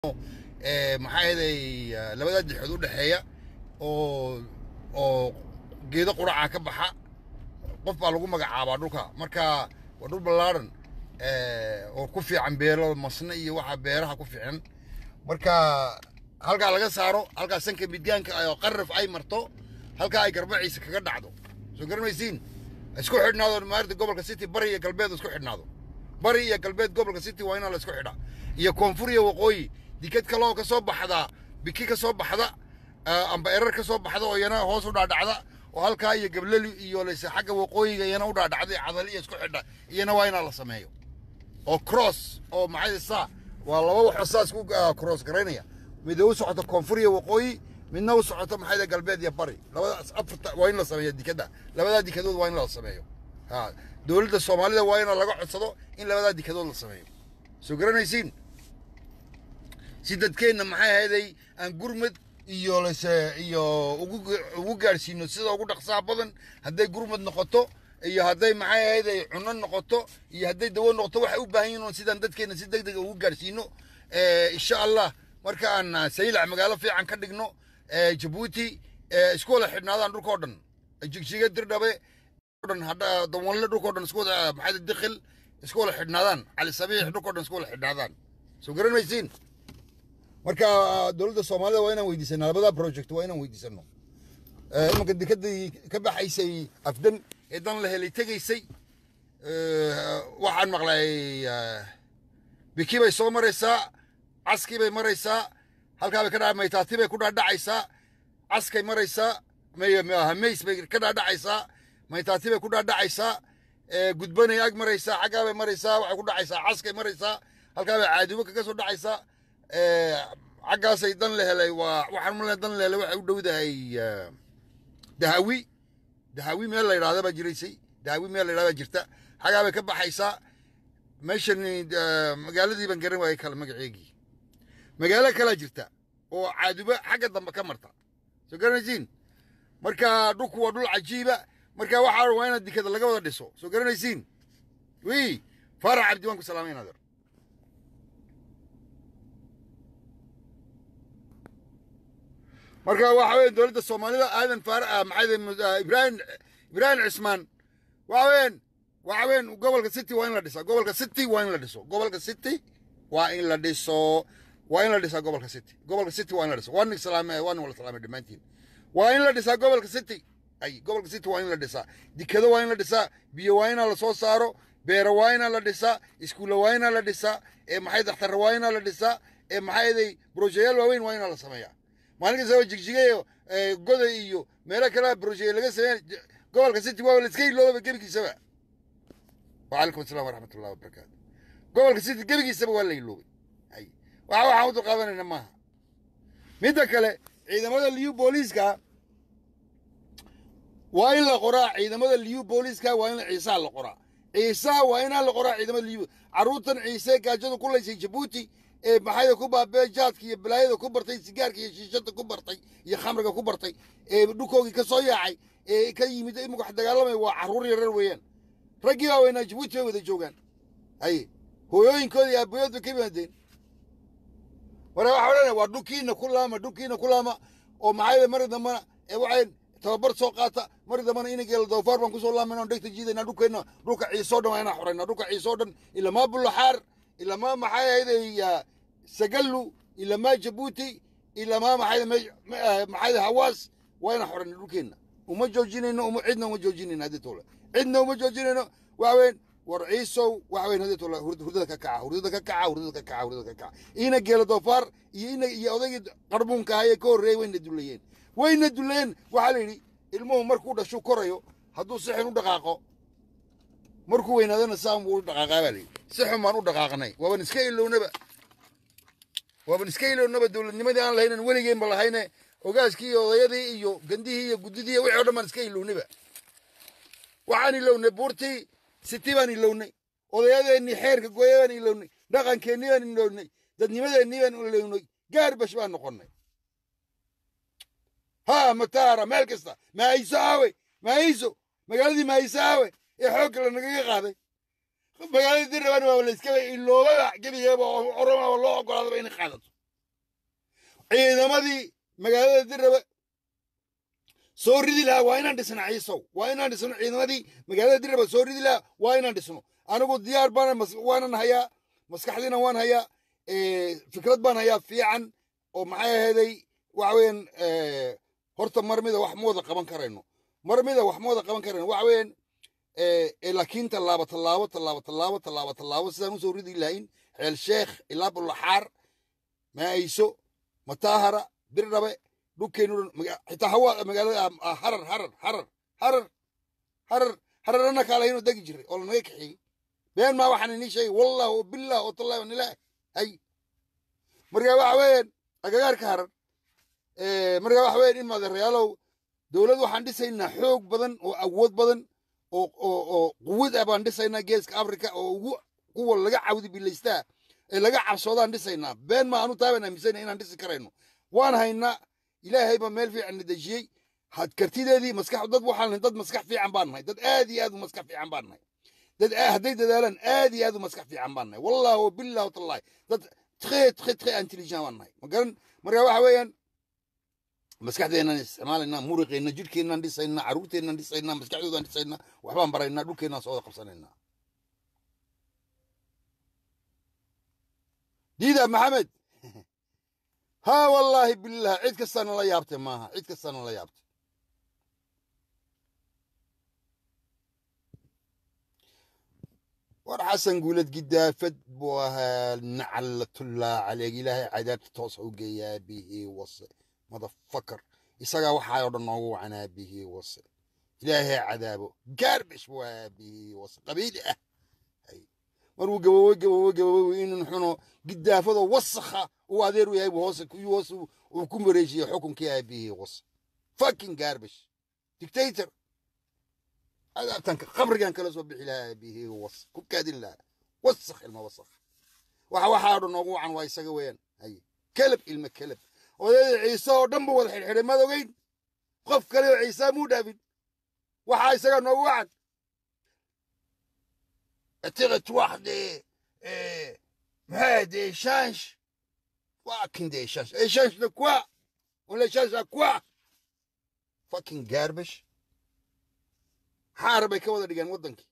maxaa ahaday labada dixood u dhexeeya oo oo geedo quraca ka baxa qof baa lagu magacaabaa dhulka marka waa dhul ballaaran oo ku fiican beero masne iyo waxa beeraha ku fiican marka halkaa laga saaro halkaa sanka midgaanka oo qaraf ay marto halkaa ay garbaciisa kaga dhacdo soo garanaysiin isku xidhnaado maarta gobolka city bari iyo galbeed isku xidhnaado bari iyo galbeed gobolka city waa inaa la isku xidha iyo koonfur iyo waqooyi dikad kaloo ka soo baxda biki ka soo baxda amba erar ka soo baxda oo iyana hoos u dhaadhacda oo halkaa iyo gableli iyo lase xagga waqooyiga iyana u dhaadhacday cadali iyo isku xidha iyana waa inaa la sameeyo oo cross oo maxay saa waa laba waxoo saas ku cross garaynaya mid u socoto koonfur iyo waqooyi midna u socoto maxay galbeed iyo bari labadaas afarta waa in la sameeyo dikadda labadaa dikadood waa in la sameeyo ha dowladda soomaalida waa in laga codsado in labadaa dikadood la sameeyo soo garanaysiin si dadkeenna maxay ahayday aan gurmad iyo lase iyo ugu ugu gaadhsiino sida ugu dhaqsaha badan hadday gurmad noqoto iyo hadday maxay ahayday cunno noqoto iyo hadday dawo noqoto waxay u baahan yihiin sidaan dadkeenna si deg dega ugu gaadhsiino insha allah marka aan saylac magaalo fiican ka dhigno jabuuti isku wada xidhnaadaan dhulkao dhan jigjiga dirdhabe dhan hadha dawanle dhulkao dhan isku wada maxay dikhil isku wada xidhnaadaan cali sabiix dhulkao dhan isku wada xidhnaadaan soo garan maysiin marka dowladda soomaalida waa inaan weydiisano labada project waa inaan weydiisano imanka dekadii ka baxaysay afdan ee dan la helay tegaysay waxaan maqlay biki bay soo maraysaa caskii bay maraysaa halkaa bay ka dha maytaati bay ku dhaadhacaysaa caskay maraysaa hamays bay ka dhaadhacaysaa maytaati bay ku dhaadhacaysaa gudbanay ag maraysaa xaggaa bay maraysaa waxay ku dhacaysaa caskay maraysaa halkaa bay caadubo kaga soo dhacaysaa xaggaasay dan la helay waa waxaan male dan la helay waxay u dhowdahay dahawi dahawi meel la yidhahda baa jiraysay dahawi meel la yidhahda baa jirta xaggaa bay ka baxaysaa meeshan magaaladii baan garan waayay kale magaceegii magaalo kalaa jirta oo caaduba xagga dambe ka marta soo garanaysiin marka dhulku waa dhul cajiiba marka waxaa waa inaad dikada laga wada dhiso soo garanaysiin wi faarax cabdi waan ku salaamay naadir marka waxa weeye dowladda soomaalida aadan faar maxay ibraahim ibraahim cismaan waxa weeyaan waxa weeyaan gobolka city waa in la dhisaa gobolka city waa in la dhiso gobolka city waa in la dhiso waa in la dhisaa gobolka city gobolka city waa in la dhiso waa nin salaame waa nin wala salaamay dhammaantiin waa in la dhisaa gobolka city ay gobolka city waa in la dhisaa dikado waa in la dhisaa biyo waa inaa la soo saaro beero waa inaa la dhisaa iskuulla waa inaa la dhisaa ee maxay dakhtarra waa inaa la dhisaa ee maxayday brojeyaal waaweyn waa inaa la sameeyaa maalin kastaba jigjigayo goda iyo meelo kale brojeya laga sameeya gobolka city waa la iska iloobaba gebigiisaba وعليكم السلام ورحمة الله وبركاته قبل كسيت قبل سبب ولا يلوبي أي waxa waxaan u dulqaadanayna maaha midda kale ciidamada liyu booliiska waa in la qoraa ciidamada liyu booliiska waa in ciisaa la qoraa ciisaa waa inaan la qoraa ciidamada liyu carruurtan ciise gaajada ku laysay jabuuti ee maxayda ku baabee jaadka iyo balaayada ku bartay sigaarka iyo shiishada ku bartay iyo khamriga ku bartay ee dhulkoogii ka soo yaacay ee ka yimid imika wax dagaalamaya waa carruur yarar weeyaan raggii baa weynaa jabuuti bay wada joogaan haye hooyooyinkooda iyo aabayood bay ka yimaadeen marka waxa odhanaya waa dhulkiina ku laama dhulkiina ku laama oo maxayda mari dambana ee waxay tababar soo qaata mari dambana inageela doofaar baan kusoo laamayna dhegta jiidayna dhulkeenna dhulka ciisoo dhan waa inaan xorayna dhulka ciisoo dhan ilamaa bulaxaar ilamaa maxay ahayday sagallu ilamaa jabuuti ilamaa maxayda maxayda hawaas waa inaan xorayna dhulkeenna uma joojinayno uma cidna uma joojinayno haddii toole cidna uma joojinayno waxa weyn war ciisow waxa weyn haddii toole hurdada ka kaca hurdada ka kaca hurdada ka kaca hurdada ka kaca ina geela doofaar iyo ina iyo odaygii qarbuunka ahaa ee ka horreeyey wayna dulayeen wayna dulayeen waxaa la yidhi ilmuhu markuu dhashu korayo hadduu si xun u dhaqaaqo markuu weynaadana saan buu u dhaqaaqaa baa la yidhi si xun baan u dhaqaaqnay waaban iska ilownaba waaban iska ilownaba dowladnimadii aan lahaynan weligeenba lahayne ogaaskii iyo odayadii iyo gandihii iyo guddidii iyo wixii o dhan baan iska ilownayba waxaan ilownay buurtii siti baan ilownay odayadeennii xeerka gooya baan ilownay dhaqankeennii baan ilownay dadnimadeennii baan ilownay gaarbash baan noqonnay ha mataara meel kasta mahayso aawe mahayso magaaladii mahayso aawe ee xoogga lanagaga qaaday magaaladii dirraban waa layskaba iloobaba gebigeeba oromaba loo ogolaadaba inay qaadato ciidamadii magaalada dirraba soo ridi lahaa waa inaan dhisno ciisow waa inaan dhisno ciidamadii magaalada dirraba soo ridi lahaa waa inaan dhisno anigu diyaar baan waanan hayaa maskaxdiina waan hayaa fikrad baan hayaa fiican oo maxay aheeday waxa weeyaan horta mar mida wax ma wada qaban karayno mar mida wax ma wada qaban karayno waxa weeyaan laakiin tallaabo tallaabo tallaabo tallaabo tallaabo tallaabo sidaan usoo ridi lahayn xeel sheekh ilaa bulaxaar maayso mataahara birdhabe dhulkeenu xitaa hawa magaalada harar harar harar harar harar hararana kaalahayno degi jiray oo lanaga kaxeeyey been maa waxaan inii sheegay wallah oo billah oo tallahi wanilah hay marka waxa weeyaan agagaarka harar marka waxa weeyaan in maadeerayaalow dowlad waxaan dhisaynaa xoog badan oo awood badan oo oo oo quwad ah baan dhisaynaa geeska africa oo ugu kuwa laga cawdi bilaystaa ee laga cabsoodaan dhisaynaa been ma anu taabaan aaminsana inaan dhisi karayno waan haynaa ilaahay baa meel fiican na dejiyey had kartideedii maskax dad waxaan nahay dad maskax fiican baan nahay dad aad iyo aad u maskax fiican baan nahay dad hadday dadaalaan aad iyo aad u maskax fiican baan nahay wallah wa billah watallahi dad très très très intelligent baan nahay magaran marka waxa weeyaan maskaxdeennan isticmaalaynaa muruqeenna jidhkeennaan dhisaynaa carruurteennaan dhisaynaa maskaxdoodaan dhisaynaa waxbaan baraynaa dhulkeennaan soo wada qabsanaynaa diida maxamed ها والله بالله عيد كستان الله يابته ماها عيد كستان الله يابته war xasan guulad gidaafad buu ahaa nacalatullaa caleyg ilaahay cadaabta toos u geeyaa bihii wase madafakar isagaa waxaa oo dhan noogu wacanaa bihii wase ilaahay cadaabo gaarbish buu ahaa bihii wase qabiili ah maruu gabowe gabowe gabowe inuu xuno gidaafadoo wasakha uu adeer u yahay hoose hoos uu ku mareejiye xukunkii aabihii wase fucking garbage dictator adaabtanka qabrigan kala soo bixi lahaa aabihii was ku kaadin lahaa wasakh ilma wasakh waxa waxaa dhan noogu wacan waa isaga weeyaan haye kelab ilma kelab odayda ciise oo dhan ba wada xidhxidhay maad ogeyn qof kale oo ciisaa muu dhaafin waxaa isaga noogu wacan territoire des, euh, ouais, des échanges. Fucking des échanges. Échange de quoi On l'échange à quoi Fucking garbage. حاربي كودا ديغان ودنكي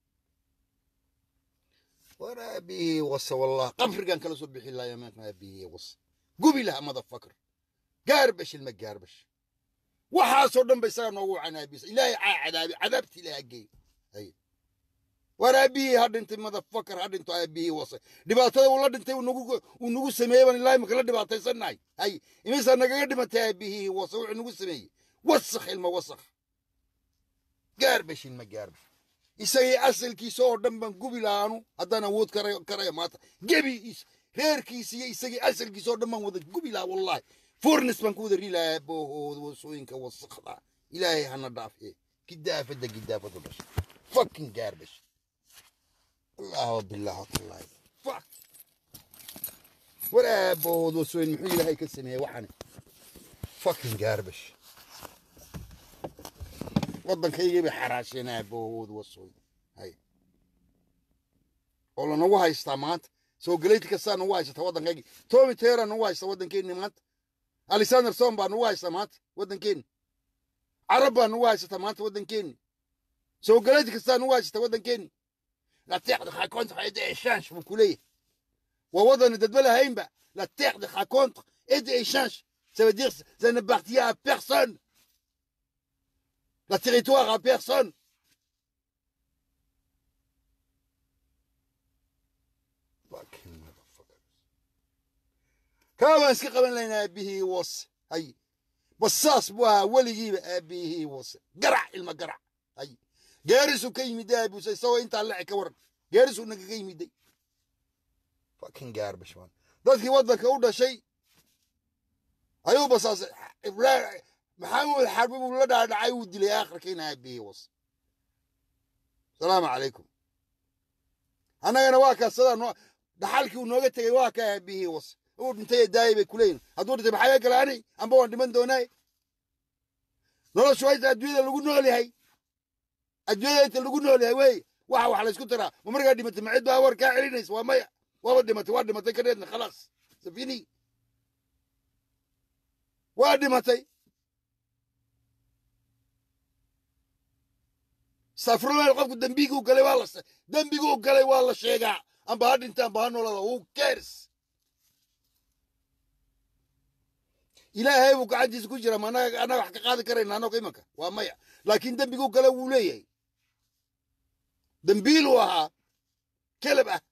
ورا بي وص والله قفر كان كلا صبح الله يا ما بي وص قبي لها ماذا فكر قاربش المقاربش وحاسو دم بيسار نوو عنا بيس إلهي عذابي عذابتي لها قي هي war aabihii ha dhintay madafakar ha dhinto aabihii wase dhibaatada uu la dhintay uu nagu sameeyey baan ilaahay maka la dhibaataysannahay hay imisaa nagaga dhimatay aabihii wase wuxuu nagu sameeyey wasakh ilma wasakh gaarbash ilma gaarbash isagii asalkiisa oo dhan baan gubi lahaanu haddaan awood karaya maanta gebi reerkiisa iyo isagii asalkiisa oo dhan baan wada gubi lahaa wallahi furnis baan ku wada ri lahaa boohooda wasooyinka wasakhda ilaahay hana dhaafiye gidaafada gidaafadu dhashay fucking garbage الله بالله والله فك ولا بود وسوين محي لهي كسمية وحنا fucking garbage waddankayga bay xaraasheenaa bood wasooy hay oo lanagu haystaa maanta soo galeyti kastaa nagu haysata waddankaygi tomi tera nagu haysta waddankeenni maanta alexander son baa nagu haysta maanta waddankeenni carab baa nagu haysata maanta waddankeenni soo galeyti kastaa nagu haysata waddankeenni la terre de raconte et d'échange buu ku leeyahay waa waddani dadba lahaynba la terre de raconte et d'échange ça veut dire ça n'appartient à personne la territoire à personne fucking motherfuckers kaa baan iska qaban laynaa aabihii wose hay basaas buu ahaa weligiiba aabihii wose garac ilma garac hay geerisuu ka yimiday aabuse isagoo intaa leci ka waran geerisuu nagaga yimiday fucking garbage man dadkii waddanka u dhashay ayuu basaasay maxamuud xarbi buu la dhaadhacay uu dilay aakhirkiina aabihii wose salaamu calaykum annagana waa kaa sidaa noo dhaxalkii uu nooga tegey waa kaa aabihii wose uu dhintay daayay bay kuleeyihin hadduu dhintay maxaa galaani amba waan dhiman doonaay noloshu hayta adduunyada lagu nool yahay adduunyada inta lagu nool yahay wey waxa wax laysku tiraa ma markaa dhimatay ma cid baa war kaa celinaysa waa maya waaba dhimatay waa dhimatay kadheedna khalaas safini waa dhimatay safrulaal qofku dembiguu galay waa la dembiguu galay waa la sheegaa amba ha dhinta amba ha noolada who cares ilaahay buu gacantiisa ku jira ma annaga annaga wax ka qaadi karayna annaga imanka waa maya laakiin dembiguu galay wuu leeyahay dembiiluu ahaa kelab ah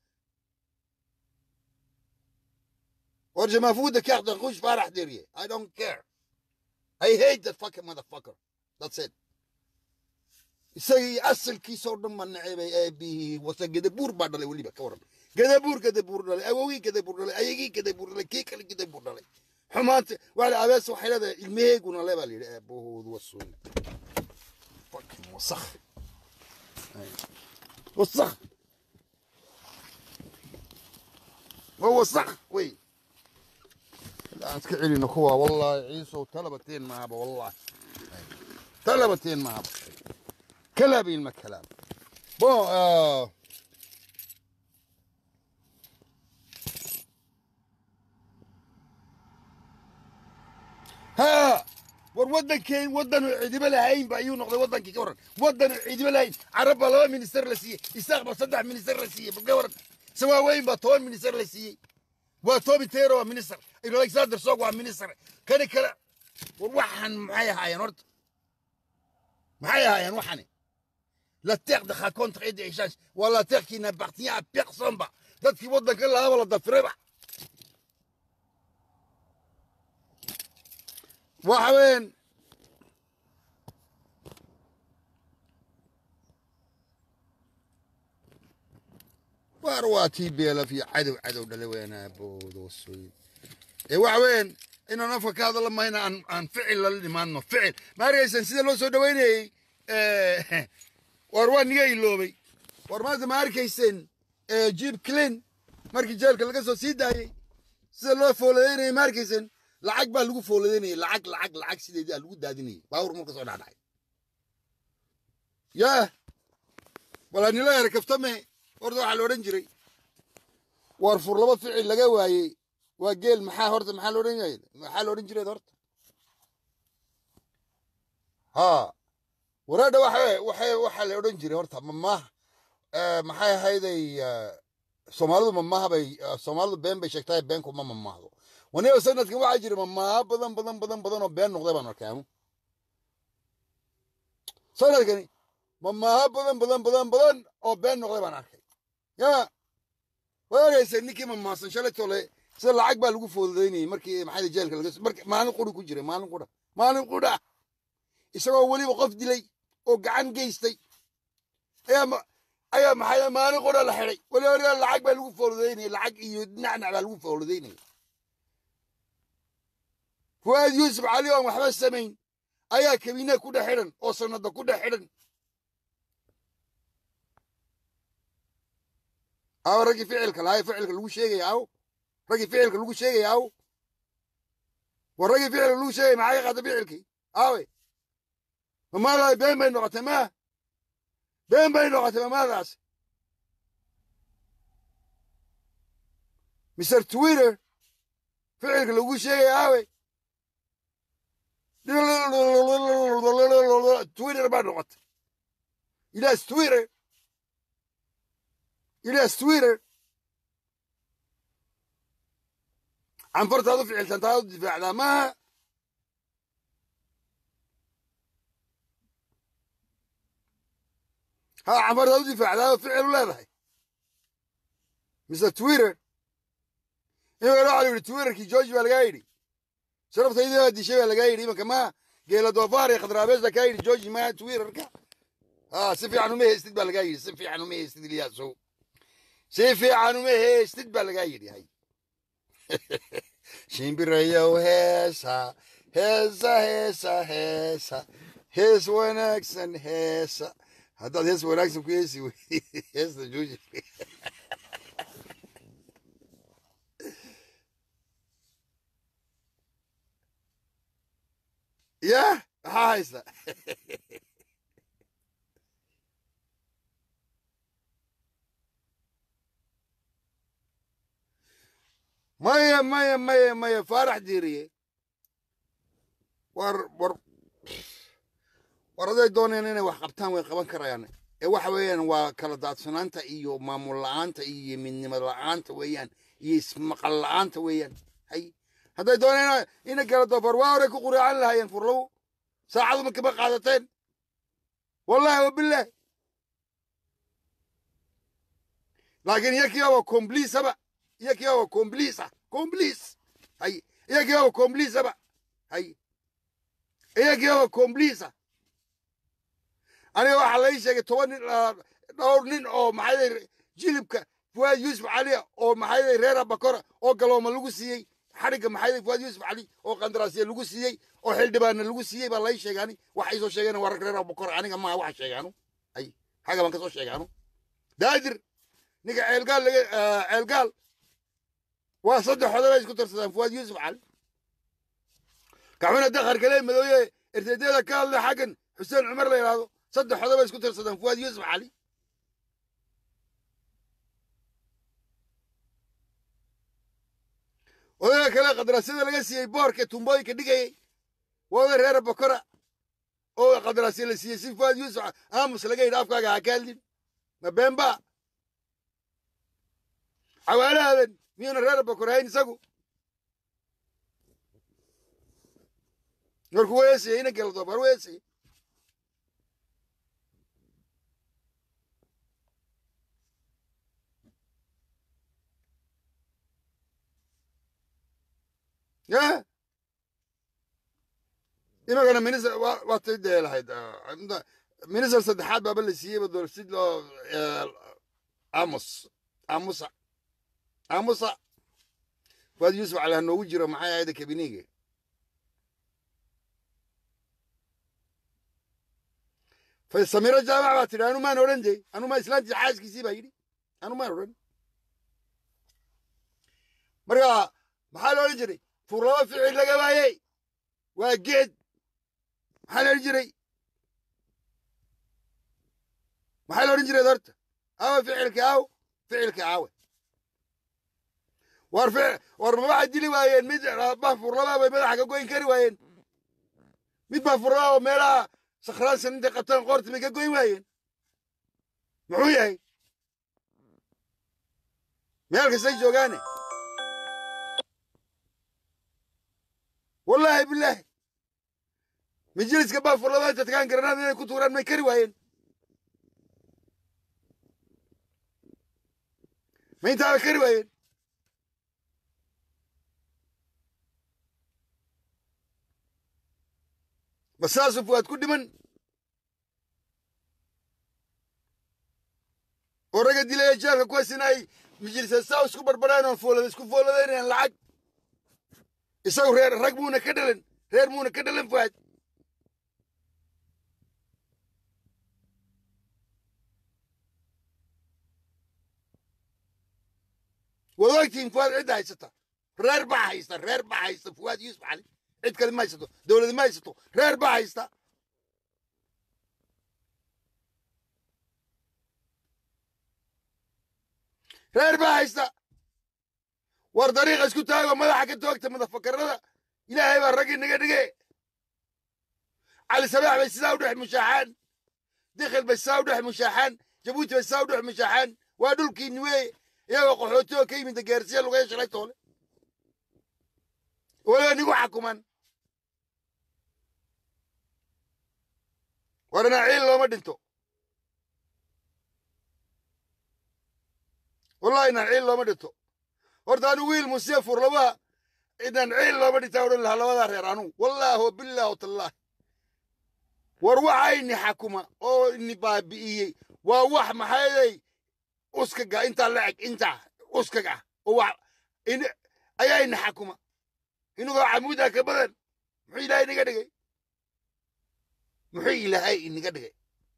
or je m'en fous de carte rouge farax derrière I don't care I hate that fucking motherfucker that's it isagii asalkiisoo dhan ma necebay aabihii wase gedabuur baa dhalay weliba ka waran gedabuur gedabuur dhalay awowgii gedabuur dhalay ayagii gedabuur dhalay kii kale gedabuur dhalay xumaanta waa abees waxay leedahay ilmaheeguna le baa la yidhi aabahoodu wasuun fucking wasakh wasakh waa wasakh wey aan iska celino kuwa wallaahi ciisow talabateen mahaba wallaahi talabateen mahaba كلام ما كلام بون آه ها war wadankeen wadan ciidimo lahayn ba ayuu noqday wadankii ka waran wadan ciidimo lahayn carab baa laba minister la siiyey isaaq baa saddex minister la siiyey ka waran sawaaweyn baa toban minister la siiyey waa tobi tero waa minister alexander sog waa minister kani kale war waxaan maxay ahaayeen horta maxay ahaayeen waxani la terre de raconte et d'échange waa la terre qui n'appartient à personne ba dadkii waddanka lahaaba la dafirayba waxa weyn waar waa tii beelaf iyo cadow cadow dhalay weynaa boodoosoyin ee waxa weyn inaan afka ka hadalla mayna aan aan ficil lala dhimaanno ficil ma arkaysan sida loo soo dhaweynayey war waa niga iloobay war maanta ma arkayseen jib clin markii jeelka laga soo sii daayey sida loo fooladaynayay ma arkayseen lacag baa lagu fooladaynayay lacag lacag lacag sideedii aa lagu daadinayay baawur marka soo dhacdhacay yaa walaa nila yar kaftame horta waxaa la odhan jiray war fur laba ficil laga waayey waa geel maxaa horta maxaa la odhan yahay maxaa la odhan jireed horta haa waraadha waxa waxa waxaa la odhan jiray horta mamaaha maxay ahayday soomaalidu mamaaha bay soomaalidu been bay sheegtahay beenku ma mamaahdo waniba sanadkan waxaa jira mamaaha badan badan badan badan oo been noqday baan arkaamu sanadkani mamaaha badan badan badan badan oo been noqday baan arkay ya way araysa ninkii mamaasan shalay tole sida lacag baa lagu foodaynayay markii maxay jeelka laga markii maalin quri ku jiray maalin qura maalin qura isagoo weliba qof dilay oo gacan geystay ayaa ayaa maxay maalin qura la xidhay weliba lacag baa lagu fooladaynayay lacag iyo dhinacnac baa lagu fooladaynayay fuaad yuusuf cali oon waxba samayn ayaa kabiine ku dhex xidhan oo sanada ku dhex xidhan aw raggii ficilka lahay ficilka lagu sheegaya aw raggii ficilka lagu sheegaya aw war raggii ficilka lagu sheegaya maxaa ka qaata ficilkii awe mamaadaas been bay noqotay ma been bay noqotay mamaadaas mr twitter ficilka lagu sheegaya awe twitter baa noqotay ilaas twitter ilaas twitter canfartaad u ficiltan taad u difaacdaa maaha ha canfartaad u difaacdaa ficil u leedahay mise twitter imika waxa la yidhi twitterkii george baa lagaa yidhi sharaftaydii baa dishay baa lagaa yidhi imanka ma geela doofaar iyo khadraabees baa kaa yidhi george ma twitterka ha si fiican uma heystid baa lagaa yidhi si fiican uma heystid ilyaasow si fiican uma heystid baa lagaa yidhi hay shimbirayow heesa heesa heesa heesa hees wanaagsan heesa haddaad hees wanaagsan ku heesi wey heesta jooji ya maxaa haysta maya maya maya maya faarax diiriye war war war aday dooneen inay wax qabtaan way qaban karayaan ee waxa weeyaan waa kala daadsanaanta iyo maamul la'aanta iyo midnimo la'aanta weeyaan iyo ismaqal la'aanta weeyaan hay hadday dooneen inay kala dofar waa hore ku quraacan lahaayeen furlawo saacadu ma kama qaadateen wallahi wabillahi laakiin iyakiiba waa kombliisaba iyakiiba waa kombliisa kombliis hay iyakiiba waa kombliisaba hay iyakiiba waa kombliisa aniga waxaa lai sheegay toban nin dhowr nin oo maxay jilibka fuwaad yuusuf cali oo maxay reer abakora oo galooma lagu siiyey xadhigga maxay fuwaad yuusuf cali oo qandaraasya lagu siiyey oo xildhibaanna lagu siiyey baa lai sheegaani waxay soo sheegeen waa rag reer abakora aniga maaha waxa sheegaanu ay xagga baan ka soo sheegaanu daadir ninka ceelgaal laga ceelgaal waa saddex oday bay isku tarsadaan fuwaad yuusuf cali kaxuna dakhar kale madooye erteedyada ka hadla xaggan xuseen cumar la yidhaahdo saddex oday bay isku tarsadaan fuwaad yuusuf cali odayga kale qadaraasyada laga siiyey boorka tumbooyinka dhigayey waa oday reera bokora oo qadaraasya la siiyey si fuwaad yuusuf aamus laga yidhi afkaaga ha ka hadlin ma beenba cawaalahadan miyuuna reer bokor hayn isagu markuu weesayey ina gala doobar weesayey ya imagana minister waa tay dee lahayd minister saddexaad baaba la siiyeyba doon si loo amos amusa amusa fuad yuusuf cali ha noogu jiro maxay ahayda kabiniga samiro jaamac baa tidhi anu maan odhan de anu ma islaantii xaaskiisii baa yidhi anu maan odhan marka maxaa la odhan jiray furlaba ficil laga waayey waa geed maxaa la odhan jiray maxaa la odhan jiray horta awa ficilka aw ficilka aawe war war ma waxay dili waayeen mid bah furlaba bay madaxa ka goyn kari waayeen mid baa furlaba oo meelaha sakhraansan intay qabtaan qoorta bay ka goyn waayeen muxuu yahay meel kastay joogaane wallaahi bilaahi majliska baa furlaba inta tagaan garanaad inay ku tuuraan may kari waayeen ma intaaba kari waayeen ma saasuu fuwaad ku dhiman oo ragga dilaya jeelka kuwaasina ay majlisa saa isku barbareen oo foolada isku fooladaynayaan lacag isagu reer rag muuna ka dhalan reer muuna ka dhalan fuwaad waad ogtihiin fuwaad cidda haysata reer baa haysta reer baa haysta fuwaad yuusuf cali cid kale ma haysato dowladi ma haysato reer baa haysta reer baa haysta war dariiqa isku taago madaxa ka toogta madafakarada ilaahay baa raggii naga dhige cali sabaax bay sidaa u dhex mushaaxaan dikhil bay sidaa u dhex mushaaxaan jabuuti bay sidaa u dhex mushaaxaan waa dhulkiini weeye iyagoo qaxooti oo ka yimid gaarsiya lugaya shalay toole waliba nigu xakuman war inaa ciil looma dhinto wallahi inaan ciil looma dhinto horta anu wiil musiya furlabaha inaan ciil looma dhintaa odhan lahaa labadaa reer anugu wallaahi wabillaah watallaahi war waxa ini xakuma oo ini baabi'iyey waa wax maxayday uskaga intaa la eg intaa uskaga oo wax ayaa ini xakuma inagoo camuudaa ka badan muxuu ilaahay inaga dhigay muxuu ilaahay inaga dhigay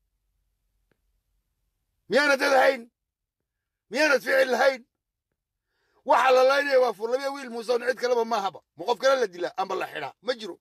miyaanad dad hayn miyaanad ficil lahayn waxa la laynaya waa furlabiya wiil muuseon cid kaleba maahaba ma qof kale la dilaa amba la xidhaa ma jiro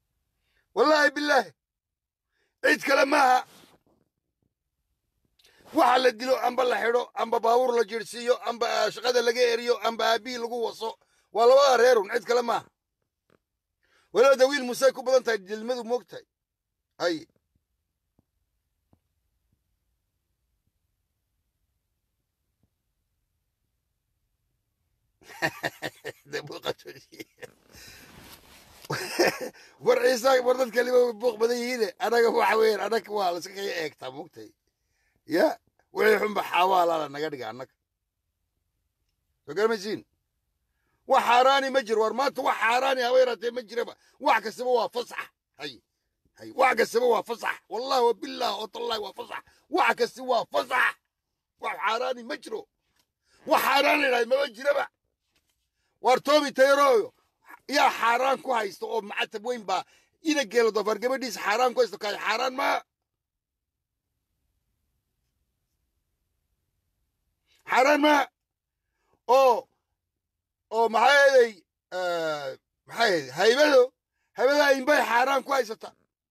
wallaahi bilaahi cid kale maaha waxa la dilo amba la xidho amba baabuur la jirhsiiyo amba shaqada laga eriyo amba aabii lagu waso waa labada reerun cid kale maaha waliba dawiil musey ku badan tahay dilmadu moogtahay ay war ciisa war dad kaliba buuq badan yihiine anaga waxa weeyaan anaga waa la iska kaya eegtaa moogtahay ya wixii xunba xaawaalala naga dhiga annaga soo garamaysiin wax xaaraani ma jiro war maanta wax xaaraani haba yaraatee ma jiraba wax kastaba waa fasax hay hay wax kastaba waa fasax wallahi wabillahi watallahi waa fasax wax kasta waa fasax wax xaaraani ma jiro wax xaaraan la yidhahda maba jiraba war toobi tayrooyo yaa xaaraan ku haysta oo macatab weyn baa ina geelo dofar gabadhiisa xaaraan ku haysta kaay xaaraan maa xaaraan maa oo oo maxaa yeelay maxaa yeelay haybado haybada inbay xaaraan ku haysata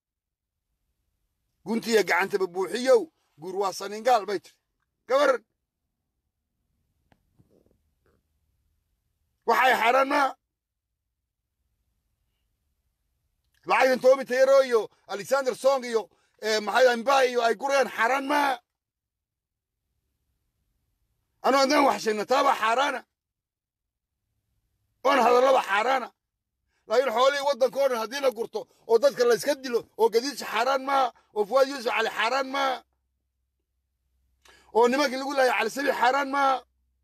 guntiya gacantaba buuxiyow guur waa saningaal bay tiri gabaran waxay xaaraan maa lacagtan toomi tayaro iyo alexander song iyo maxaa imba iyo ay gurayaan xaaraan maa anuu haddaan wax sheegna taaba xaaraana oon hadallaba xaaraana laakiin xoolihii waddanka o dhan haddii la gurto oo dadka la iska dilo oo gadiidsa xaaraan maa oo fuwaad yuusuf cali xaaraan maa oo nimankii lagu laayay cali sabi xaaraan maa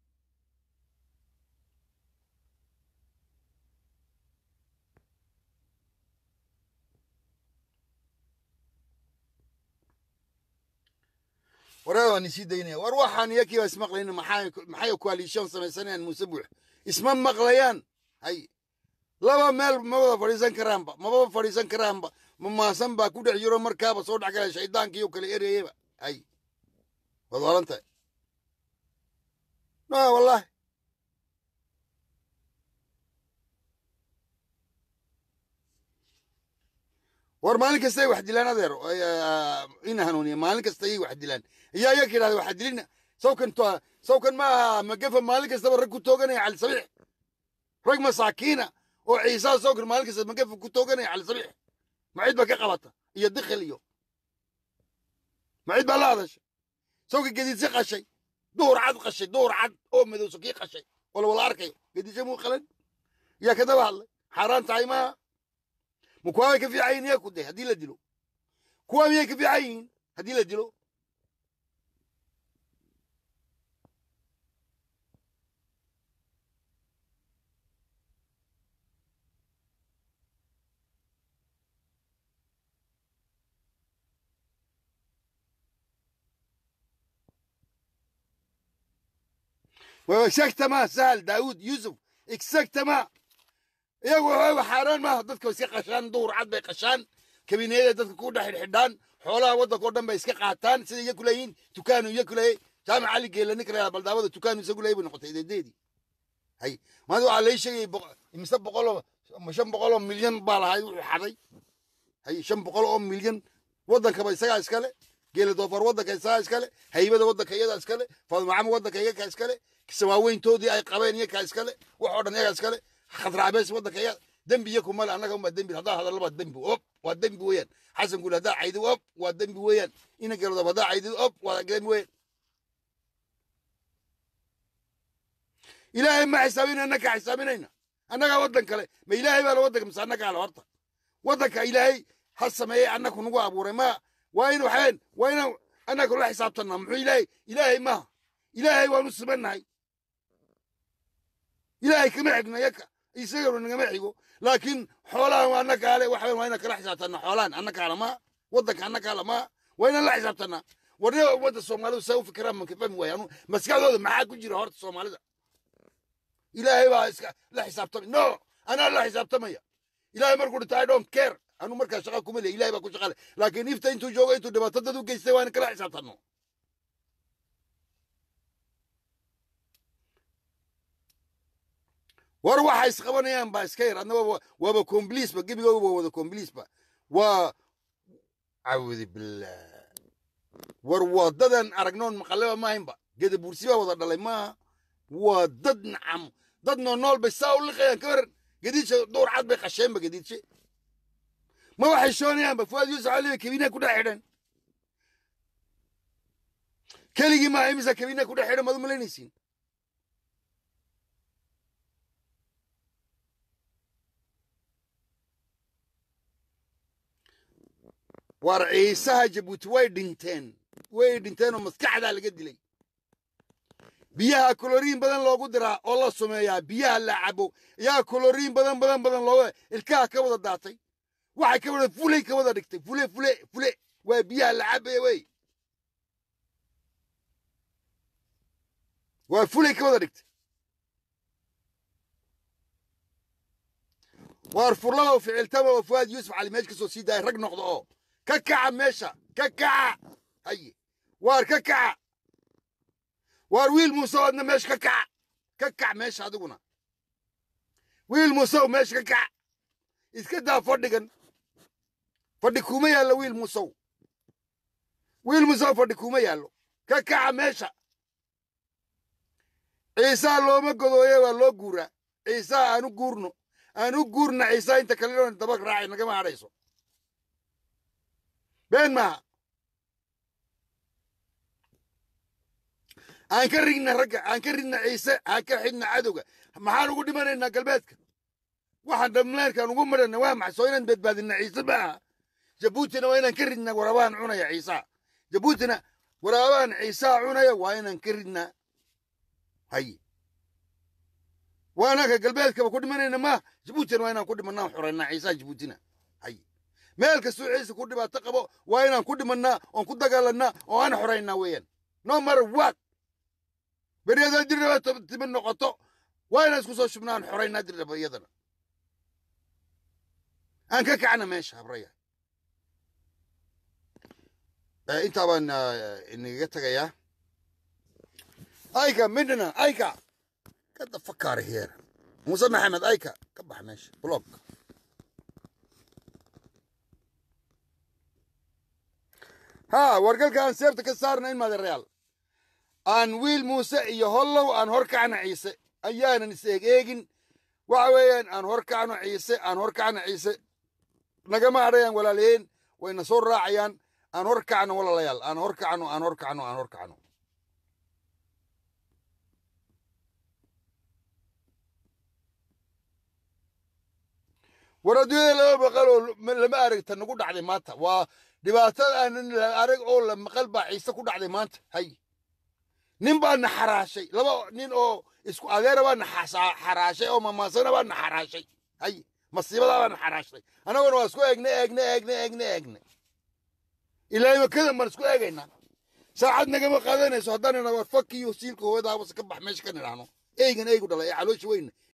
waraa waan isii daynaya war waxaan iyakii baa ismaqlayna maxay maxay coalition samaysanayaan muuse buux isma maqlayaan hay laba meel ma wada fadhiisan karaanba maba fadhiisan karaanba mamaasan baa ku dhex jiro markaaba soo dhex galaya shaydaankii oo kale ereyaba hay waad oran tahay no wallahi war maalin kasta ay wax dilaan adeer ina hanuuniya maalin kasta ayay wax dilaan ayaa iyaga yidhahda waxa dilina sawkan sawkan ma aha magafa maalin kastaba rag ku tooganaya cali sabiix rag masaakiina oo ciisaa sawkan maalin kasta magafa ku tooganaya cali sabiix macid baa ka qabata iyo dikhil iyo macid baa la hadashay sawka gediidsi qashay duhur cad qashay duhur cad oo madow sokii qashay oo la wala arkayo gediidsi muu qalan yaa ka daba hadlay xaaraan tahay maaha ma kuwaa bay ka fiican yihin yaa ku day haddii la dilo kuwaa miyay ka fiican yihiin haddii la dilo exactement sahal daawud yusuf exactement iyagu waxooga xaaraan maaha dadka iska qashaan duhur cad bay qashaan kabineeyada dadka ku dhex xidhxidhaan xoolaha waddanka o dhan bay iska qaataan sida iyaku leeyihiin tukaanu iyaku leeyay jaamac cali geela ninka reer baldaawada tukaanu isagu leeyay bay noqotay ideedeedii hay maanta waxaa lay sheegayay mise boqoloo shan boqol oo milyan baa lahay wuxuu xaday hay shan boqol oo milyan waddankaba isagaa iskale geela doofar waddanka isagaa iskale haybada waddanka iyadaa iskale faadmacamo waddanka iyaga iskale samaaweyntoodii ay qabeen iyakaa iskale wax oo dhan iyagaa iskale khadraabees waddanka iyaga dembi iyaku male annaga unbaa dembi haddaa hadallaba dembi op waa dembi weeyaan xasan guul haddaa caydi op waa dembi weeyaan ina geelodoof haddaa caydi op waa dembi weeyaan ilaahay ma xisaabina annaga xisaabinayna annagaa waddan kale ma ilaahay baa la waddanka mise annagaa le horta waddanka ilaahay ha sameeyey annaku nagu abuuray ma waa inu waxeen waa inaan annaga la xisaabtanna muxuu ilaahay ilaahay maaha ilaahay waanu simannahay ilaahay kama xigno yaka isaganu nagama xigo laakiin xoolahan waa annakaale waxa waa inaan kala xisaabtanna xoolahan annakaale maa waddanka annakaale maa waa inaan la xisaabtanna warniga ummadda soomaalidu saa u fikiraan manka fahmi waaya anu maskaxdooda maxaa ku jira horta soomaalida ilaahay baa iska la xisaabtamay no anaa la xisaabtamaya ilaahay markuu dhinta i don't care anu markaa shaqa kuma leey ilahay baa ku shaqale laakiin ifta intuu joogo intuu dhibaato dad u geystay waa in kala xisaabtanno war waxa isqabanayaan baa iska yar adna waaba combliisba gebigooga waa wada combliisba waa cawdi billah war waa dadan aragnoon maqaleba maahaynba geda buursi baa wada dhalay maaha waa dad nacam dad noonool bay saa u liqayaan ka waran gediidshe duur cad bay qasheenba gediidshe ma waxay shoonayaanba fuaad yuusuf cali bay kabiinaha ku dhex xidhan keligii maaha imisa kabiinaha ku dhex xidhan maad u malaynaysiin war ciisaha jabuuti way dhinteen way dhinteen oo maskaxdaa laga dilay biyaha koloriin badan loogu diraa oo la sumeeyaa biyaha la cabo ayaa koloriin badan badan badan looga ilkaha ka wada daatay waxay ka wada fulay ka wada dhigtay fule fule fule waa biyaha la cabaya wey waa fulay ka wada dhigtay waar furlada oo ficiltama oo fuaad yuusuf cali meesha ka soo sii daaya rag noqdo oo ka kaca meesha ka kaca haye waar ka kaca waar wiil muuse adna meesha ka kaca ka kac meesha adiguna wiil muusew meesha ka kaca iska daa fadhigan fadhi kuma yaallo wiil muusow wiil muusow fadhi kuma yaallo ka kaca meesha ciisaa looma godooye waa loo guuraa ciisaa aanu guurno aanu guurna ciisaa inta kale daba raacay nagama hadhayso been maaha aan ka rigna ragga aan ka ridna ciise aan ka xidhna cadowga maxaan ugu dhimanaynaa galbeedka waxaan dhamleerkaan ugu marana waa maxay soo inaan badbaadina ciise maaha jabuutina waa inaan ka ridna waraabahan cunaya ciisaa jabuutina waraabahan ciisaa cunaya waa inaan ka ridnaa haye waa anaka galbeedkaba ku dhimanayna maaha jabuutina waa inaan ku dhimanaa xoraynaa ciisaa jabuutina haye meel kastuu ciise ku dhibaato qabo waa inaan ku dhimannaa oon ku dagaalannaa oo aan xoraynaa weeyaan no matter what beryadaa dirraba timid noqoto waa inaan isku soo shubnaa aan xoraynaa dirraba iyadana aan ka kacna meesha habraya intaa baan inagaga tegayaa ayka midna ayka kada fakaara heer muuse maxamed ayka ka bax meesha blog ها wargalka aan seebta ka saarna in maadereyaal aan wiil muuse iyo hollow aan hor kacno ciise ayaanan is eeg eegin waxa weeyaan aan hor kacno ciise aan hor kacno ciise nagama hadhayaan walaaliyeen wayna soo raacayaan aan hor kacno walaalayaal aan hor kacno aan hor kacno aan hor kacno war adduunyada lama maqal oo lama aragta nagu dhacday maanta waa dhibaatada aanan arag oo la maqal baa ciise ku dhacday maanta hay nin baa na xaraashay laba nin oo isku adeera baa na xaraashay oo mamaasana baa na xaraashay hay masiibadaa baa na xaraashay annaguna waa isku eegne eegne eegne eegne eegne ilaahay makadan baan isku eegaynaa saacad nagama qaadanayso haddaan ina war fakiyo siilka hooyada habase ka bax meesha ka nidhaahno eygan eygu dhalay ee caloosha weyna